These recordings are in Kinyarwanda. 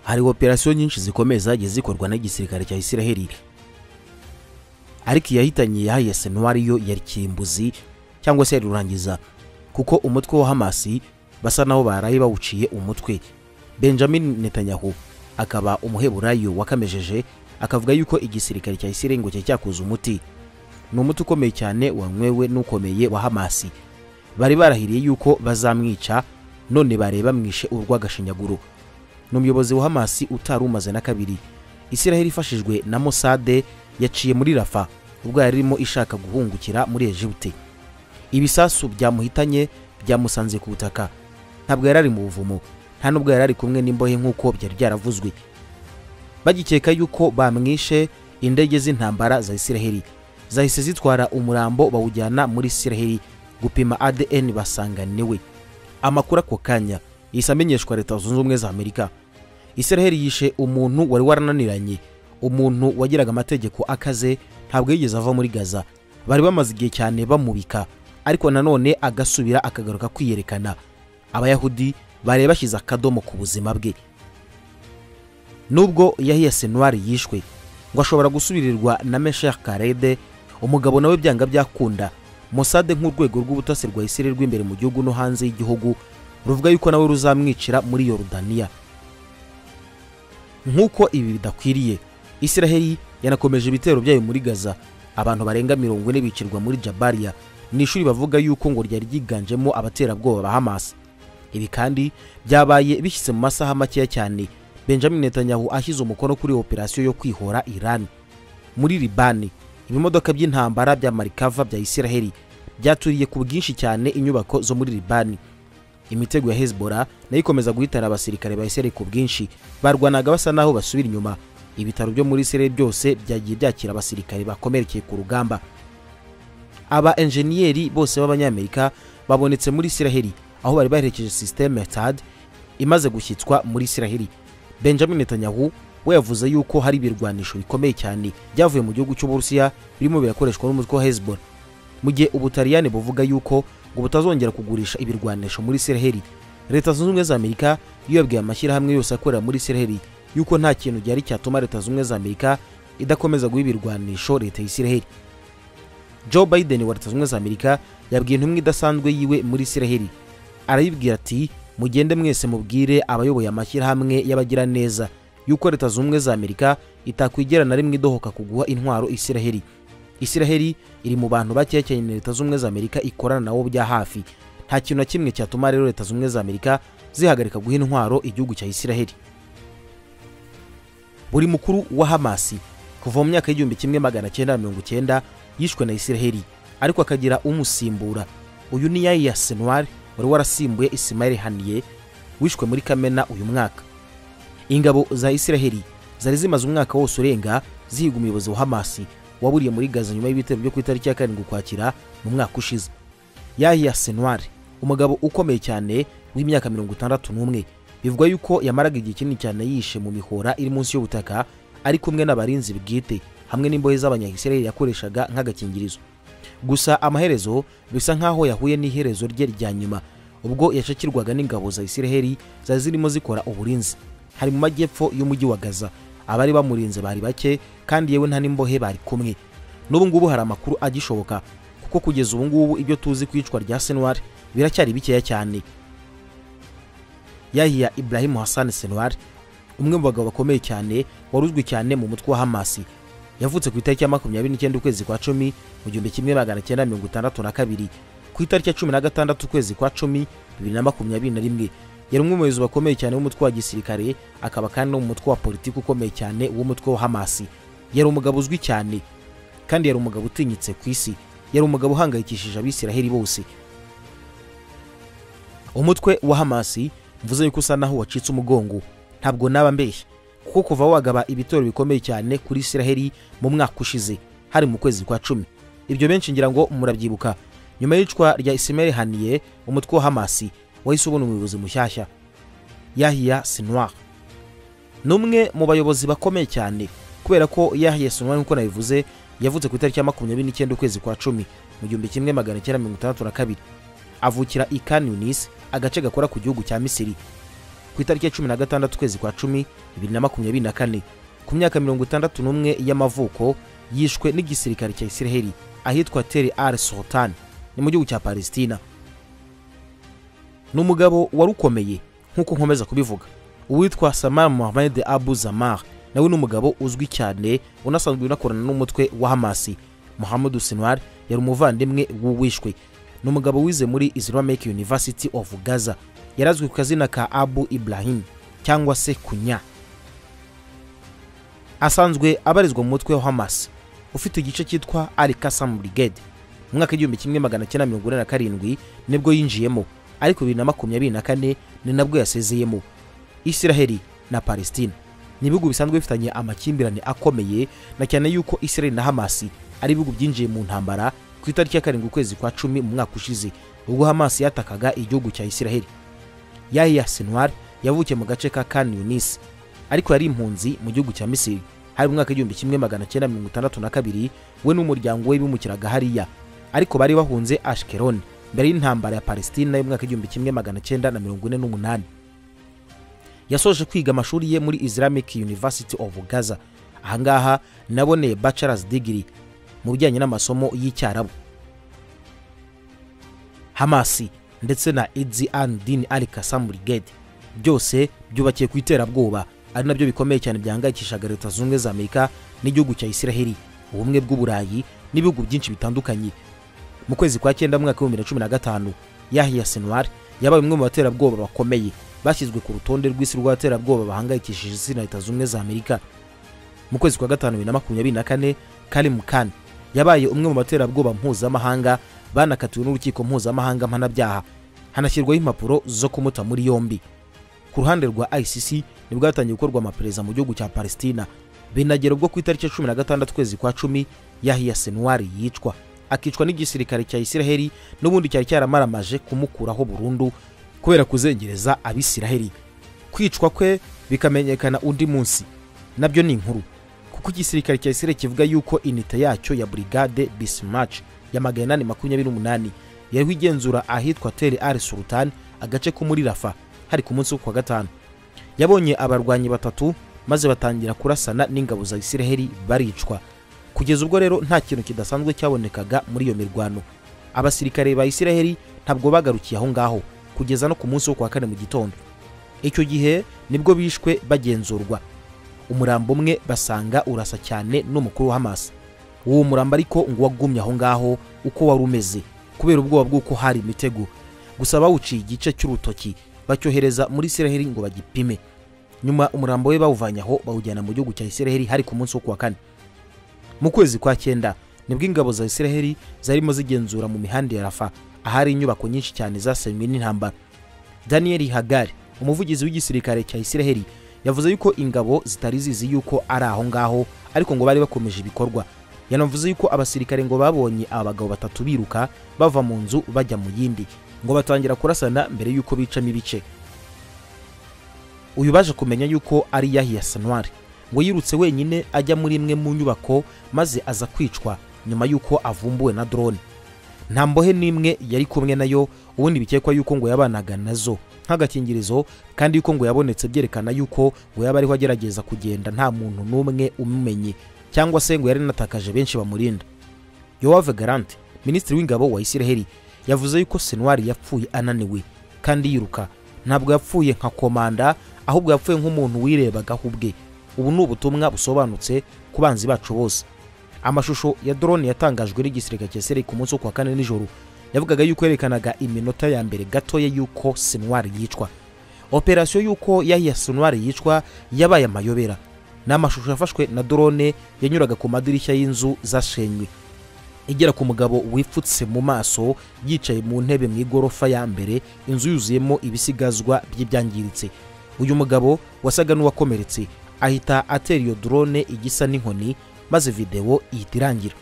hari operasiyo nyinshi zikomeye zagiye zikorwa n'igisirikare cya isiraheli ariko iyahitanye ya senwa ariyo yari kirimbuzi cyangwa se yari rurangiza kuko umutwe wa hamasi basa naho baraye bawuciye umutwe benjamin netanyahu akaba umuheburayo wakamejeje akavuga yuko igisirikare cya isiraheli ngo cyari cyakoze umuti ni umuti ukomeye cyane wanywewe n'ukomeye wa hamasi bari barahiriye yuko bazamwica none bareba mwishe urw'agashinyaguro ni umuyobozi wa hamasi utari umaze na kabiri isiraheli ifashijwe na mosade yaciye muri rafa ubwo yari irimo ishaka guhungukira muri ejibute ibisasu byamuhitanye byamusanze ku butaka ntabwo yari ari mu buvumo nta nubwo yari ari kumwe n'imbohe nk'uko byari byaravuzwe bagikeka yuko bamwishe indege z'intambara za isiraheli zahise zitwara umurambo bawujyana muri isiraheli gupima adn basanganiwe amakuru ako kanya yahise amenyeshwa leta zunze ubumwe za amerika isiraheli yishe umuntu wari warananiranye umuntu wagiraga amategeko akaze ntabwo yigeze ava muri gaza bari bamaze igihe cyane bamubika ariko nanone agasubira akagaruka kwiyerekana abayahudi bari bashyize akadomo ku buzima bwe nubwo yahiya senwari yishwe ngo ashobora gusubirirwa na mesher karede umugabo nawe byanga byakunda mosade nk'urwego rw'ubutasi rwa isiraheli rw'imbere mu gihugu no hanze y'igihugu ruvuga yuko nawe ruzamwicira muri yorudaniya nk'uko ibi bidakwiriye isiraheli yanakomeje ibitero byayo muri gaza abantu barenga mirongo ine bicirwa muri jabariya ni ishuri bavuga yuko ngo ryari ryiganjemo abaterabwoba ba hamasi ibi kandi byabaye bishyize mu masaha makeya cyane benjamin netanyahu ashyize umukono kuri operasiyo yo kwihora irani muri libani ibimodoka by'intambara bya marikava bya isiraheli byaturiye ku bwinshi cyane inyubako zo muri libani imitego ya hezbora nayo ikomeza guhitana abasirikare ba isiraheli ku bwinshi barwanaga basa naho basubira inyuma ibitaro byo muri isiraheli byose byagiye byakira abasirikare bakomerekeye ku rugamba aba enjeniyeri bose b'abanyamerika babonetse muri isiraheli aho bari baherekeje sisiteme tad imaze gushyitswa muri isiraheli benjamin netanyahu we yavuze yuko hari ibirwanisho bikomeye cyane byavuye mu gihugu cy'uburusiya birimo birakoreshwa n'umutwe wa hezbollah mu gihe ubutaliyani buvuga yuko ngo butazongera kugurisha ibirwanisho muri isiraheli leta zunze ubumwe za amerika iyo yabwiye amashyirahamwe yose akorera muri isiraheli yuko nta kintu gihari cyatuma leta zunze ubumwe za amerika idakomeza guha ibirwanisho leta y'isiraheli joe biden wa leta zunze ubumwe za amerika yabwiye intumwa idasanzwe yiwe muri isiraheli arayibwira ati mugende mwese mubwire abayoboye amashyirahamwe y'abagiraneza yuko leta zunze ubumwe za amerika itakwigera na rimwe idohoka kuguha intwaro isiraheli isiraheli iri mu bantu bakeya cyane leta zunze ubumwe za amerika ikorana nabo bya hafi nta kintu na kimwe cyatuma rero leta zunze ubumwe za amerika zihagarika guha intwaro igihugu cya isiraheli buri mukuru wa hamasi kuva mu myaka y'igihumbi kimwe magana cyenda mirongo cyenda yishwe na isiraheli ariko akagira umusimbura uyu ni yayi ya senwari wari warasimbuye isimayeli haniye wishwe muri kamena uyu mwaka ingabo za isiraheli zari zimaze umwaka wose urenga zihiga umuyobozi wa hamasi waburiye muri gaza nyuma y'ibitero byo ku itariki ya karindwi ukwakira mu mwaka ushize yahiya senwari umugabo ukomeye cyane w'imyaka mirongo itandatu n'umwe bivugwa yuko yamaraga igihe kinini cyane yishe mu mihora iri munsi y'ubutaka ari kumwe n'abarinzi bwite hamwe n'imbohe z'abanyayisiraheli yakoreshaga nk'agakingirizo gusa amaherezo bisa nk'aho yahuye n'iherezo rye rya nyuma ubwo yacakirwaga n'ingabo za isiraheli zari zirimo zikora uburinzi hari mu majyepfo y'umujyi wa gaza abari bamurinze bari bake kandi yewe nta n'imbohe bari kumwe n'ubu ngubu hari amakuru agishoboka kuko kugeza ubu ngubu ibyo tuzi ku icwa rya senwari biracyari bikeya cyane yahiya iburahimu hasani senwari umwe mu bagabo bakomeye cyane wari uzwi cyane mu mutwe wa hamasi yavutse ku itariki ya makumyabiri n'icyenda ukwezi kwa cumi mu gihumbi kimwe magana cyenda mirongo itandatu na kabiri ku itariki ya cumi na gatandatu ukwezi kwa cumi bibiri na makumyabiri na rimwe yari umwe mu bayobozi bakomeye cyane w'umutwe wa gisirikare akaba kandi no mu mutwe wa politiki ukomeye cyane w'umutwe wa hamasi yari umugabo uzwi cyane kandi yari umugabo utinyitse ku isi yari umugabo uhangayikishije abisiraheli bose umutwe wa hamasi mvuze yuko usa naho wacitse umugongo ntabwo naba mbeshya kuko kuva wagaba ibitoro bikomeye cyane kuri isiraheli mu mwaka ushize hari mu kwezi kwa cumi ibyo benshi ngira ngo murabyibuka nyuma y'icwa rya isimeri haniye umutwe wa hamasi wahise ubona umuyobozi mushyashya yahiya sinwar ni umwe mu bayobozi bakomeye cyane kubera ko yahiya sinwar nk'uko nabivuze yavutse ku itariki ya makumyabiri n'icyenda ukwezi kwa cumi mu gihumbi kimwe magana cyenda mirongo itandatu na kabiri avukira i kanunisi agace gakora ku gihugu cya misiri ku ku itariki ya cumi na gatandatu ukwezi kwa cumi bibiri na makumyabiri na kane ku myaka mirongo itandatu n'umwe y'amavuko yishwe n'igisirikare cya isiraheli ahitwa teri ar sultan ni mu gihugu cya palesitina ni umugabo wari ukomeye nk'uko nkomeza kubivuga uwitwa samar mohamed abu zamar nawe ni umugabo uzwi cyane unasanzwe unakorana n'umutwe wa hamasi muhammadu sinwar yari umuvandimwe w'uwishwe ni umugabo wize muri islamic university of gaza yari azwi ku kazina ka abu ibrahim cyangwa se kunya asanzwe abarizwa mu mutwe wa hamas ufite igice cyitwa al kasam brigade mu mwaka w'igihumbi kimwe magana cyenda mirongo ine na karindwi nibwo yinjiyemo ariko bibiri na makumyabiri na kane ni nabwo yasezeyemo isiraheli na palestina ni ibihugu bisanzwe bifitanye amakimbirane akomeye na cyane yuko isiraheli na hamasi ari ibihugu byinjiye mu ntambara ku itariki ya karindwi ukwezi kwa cumi mu mwaka ushize ubwo hamasi yatakaga igihugu cya isiraheli yahiya sinwar yavukiye mu gace ka kan yunis ariko yari impunzi mu gihugu cya misiri hari mu mwaka w'igihumbi kimwe magana cyenda mirongo itandatu na kabiri we n'umuryango we bimukiraga hariya ariko bari bahunze ashikeroni mbere y'intambara ya palestina y'umwaka w'igihumbi kimwe magana cyenda na mirongo ine n'umunani yasoje kwiga amashuri ye muri islamic university of gaza ahangaha naboneye bachelors degree mu bijyanye n'amasomo y'icyarabu hamasi ndetse na idzi an din al kasam brigade byose byubakiye ku iterabwoba ari nabyo bikomeye cyane byahangayikishaga leta zunze ubumwe za amerika n'igihugu cya isiraheli ubumwe bw'uburayi n'ibihugu byinshi bitandukanye mu kwezi kwa cyenda mwaka w'ibihumbi bibiri na cumi na gatanu yahiya sinwari yabaye umwe mu baterabwoba bakomeye bashyizwe ku rutonde rw'isi rw'abaterabwoba bahangayikishije isi na leta zunze za amerika mu kwezi kwa gatanu bibiri na makumyabiri na kane karim khan yabaye umwe mu baterabwoba mpuzamahanga banakatiwe n'urukiko mpuzamahanga mpanabyaha hanashyirwaho impapuro zo kumuta muri yombi ku ruhande rwa icc nibwo hatangiye gukorwa amaperereza mu gihugu cya palestina binagera ubwo ku itariki ya cumi na gatandatu ukwezi kwa cumi yahiya senwari yicwa akicwa n'igisirikare cya isiraheli n'ubundi cyari cyaramaramaje kumukuraho burundu kubera kuzengereza abisiraheli kwicwa kwe bikamenyekana undi munsi nabyo ni inkuru kuko igisirikare cya isiraheli kivuga yuko inite yacyo ya burigade bismarch ya magana inani makumyabiri n'umunani yariho igenzura ahitwa teri ari sultan agace ko muri rafa hari ku munsi wo kuwa gatanu yabonye abarwanyi batatu maze batangira kurasana n'ingabo za isiraheli baricwa kugeza ubwo rero nta kintu kidasanzwe cyabonekaga muri iyo mirwano abasirikare ba isiraheli ntabwo bagarukiye aho ngaho kugeza no ku munsi wo kuwa kane mu gitondo icyo gihe nibwo bishwe bagenzurwa umurambo umwe basanga urasa cyane n'umukuru wa hamasi uwo murambo ariko ngo wagumye aho ngaho uko wari umeze kubera ubwoba bw'uko hari imitego gusa bawuciye igice cy'urutoki bacyohereza muri isiraheli ngo bagipime nyuma umurambo we bawuvanye aho bawujyana mu gihugu cya isiraheli hari ku munsi wo kuwa kane mu kwezi kwa cyenda nibwo ingabo za isiraheli zarimo zigenzura mu mihanda ya rafa ahari inyubako nyinshi cyane zasenywe n'intambara daniel hagari umuvugizi w'igisirikare cya isiraheli yavuze yuko ingabo zitari zizi yuko ari aho ngaho ariko ngo bari bakomeje ibikorwa yanavuze yuko abasirikare ngo babonye aba bagabo batatu biruka bava mu nzu bajya mu yindi ngo batangira kurasana mbere y'uko bicamo ibice uyu baje kumenya yuko ari yahiya sanwari ngo yirutse wenyine ajya muri imwe mu nyubako maze aza kwicwa nyuma y'uko avumbuwe na drone nta mbohe n'imwe yari kumwe nayo ubundi bikekwa yuko ngo yabanaga nazo nk'agakingirizo kandi yuko ngo yabonetse byerekana yuko ngo yaba ariho agerageza kugenda nta muntu n'umwe umumenye cyangwa se ngo yari anatakaje benshi bamurinda yowave garante minisitiri w'ingabo wa isiraheli yavuze yuko senwari yapfuye ananiwe kandi yiruka ntabwo yapfuye nka komanda ahubwo yapfuye nk'umuntu wirebagaho ubwe ubu ni ubutumwa busobanutse ku banzi bacu bose amashusho ya drone yatangajwe n'igisirikare cya seri ku munsi wo kuwa kane nijoro yavugaga yuko yerekanaga iminota ya mbere gatoya y'uko senwari yicwa operasiyo y'uko yahiya senwari yicwa yabaye amayobera ni amashusho yafashwe na drone yanyuraga ku madirishya y'inzu zashenywe igera ku mugabo wipfutse mu maso yicaye mu ntebe mu igorofa ya mbere inzu yuzuyemo ibisigazwa by'ibyangiritse uyu mugabo wasaga n'uwakomeretse ahita atera iyo drone igisa n'inkoni maze videwo ihita irangira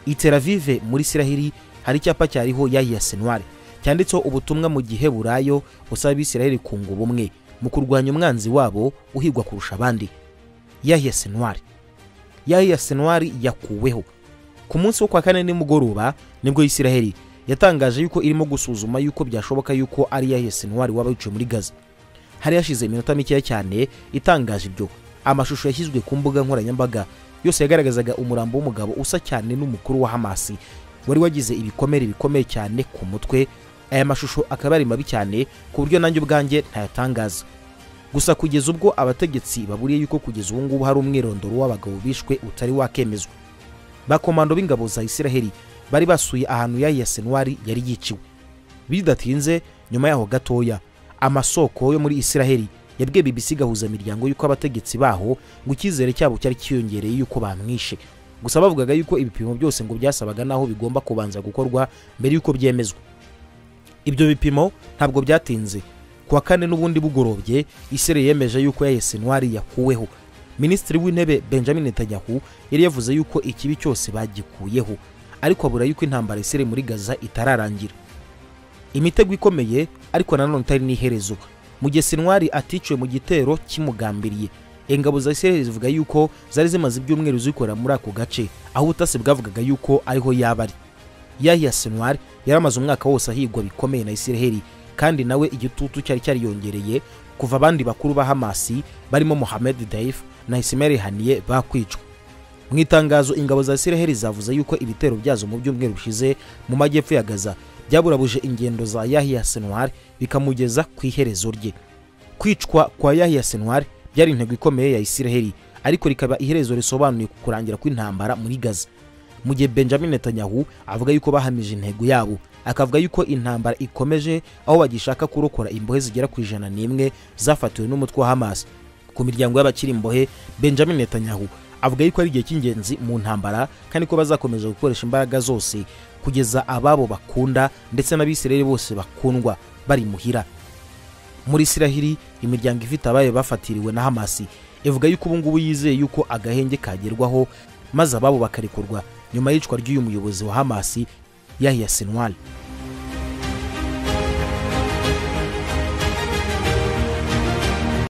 iteravive muri isiraheli hari icyapa cyariho yahiya senwari cyanditseho ubutumwa mu gihe burayo busaba abisiraheli kunga ubumwe mu kurwanya umwanzi wabo uhigwa kurusha abandi yahiya senwari yahiya senwari yakuweho ku munsi wo kwa kane nimugoroba nibwo isiraheli yatangaje yuko irimo gusuzuma yuko byashoboka yuko ari yahiya senwari waba yicaye muri gaza hari hashize iminota mikeya cyane itangaje ibyo amashusho yashyizwe ku mbuga nkoranyambaga yose yagaragazaga umurambo w'umugabo usa cyane n'umukuru wa hamasi wari wagize ibikomere bikomeye cyane ku mutwe aya mashusho akaba ari mabi cyane ku buryo nanjye ubwanjye ntayatangaza gusa kugeza ubwo abategetsi baburiye yuko kugeza ubu ngubu hari umwirondoro w'abagabo bishwe utari wakemezwa bakomando b'ingabo za isiraheli bari basuye ahantu ya yasenwari yari yiciwe bidatinze nyuma yaho gatoya amasoko yo muri isiraheli yabwiye BBC gahuza imiryango y'uko abategetsi baho ngo icyizere cyabo cyari kiyongereye y'uko bamwishe gusa bavugaga y'uko ibipimo byose ngo byasabaga n'aho bigomba kubanza gukorwa mbere y'uko byemezwa ibyo bipimo ntabwo byatinze ku wa kane n'ubundi bugorobye isiraheli yemeje y'uko ya yasenwari yakuweho minisitiri w'intebe benjamin netanyahu yari yavuze y'uko ikibi cyose bagikuyeho ariko abura y'uko intambara isere muri gaza itararangira imitego ikomeye ariko nanone itari n'iherezo mu gihe sinwari aticiwe mu gitero kimugambiriye ingabo za isiraheli zivuga y'uko zari zimaze ibyumweru zikorera muri ako gace aho ubutasi bwavugaga y'uko ariho yaba ari yahiya sinwari yari amaze umwaka wose ahigwa bikomeye na isiraheli kandi nawe igitutu cyari cyariyongereye kuva abandi bakuru ba hamasi barimo mohamed daif na isimeri haniye bakwicwa mu itangazo ingabo za isiraheli zavuze y'uko ibitero byazo mu byumweru bishize mu majyepfo ya gaza byaburabuje ingendo za yahiya senwari bikamugeza ku iherezo rye kwicwa kwa yahiya senwari byari intego ikomeye ya isiraheli ariko rikaba iherezo risobanuye ku kurangira kw'intambara muri gaza mu gihe benjamin netanyahu avuga y'uko bahamije intego yabo akavuga y'uko intambara ikomeje aho bagishaka kurokora imbohe zigera ku ijana n'imwe zafatiwe n'umutwe wa hamas ku miryango y'abakiri imbohe benjamin netanyahu avuga yuko ari igihe cy'ingenzi mu ntambara kandi ko bazakomeza gukoresha imbaraga zose kugeza ababo bakunda ndetse n'abisiraheli bose bakundwa bari muhira muri isiraheli imiryango ifite abayo bafatiriwe na hamasi ivuga yuko ubu ngubu yizeye yuko agahenge kagerwaho maze ababo bakarekurwa nyuma y'icwa ry'uyu muyobozi wa hamasi yahiya sinwari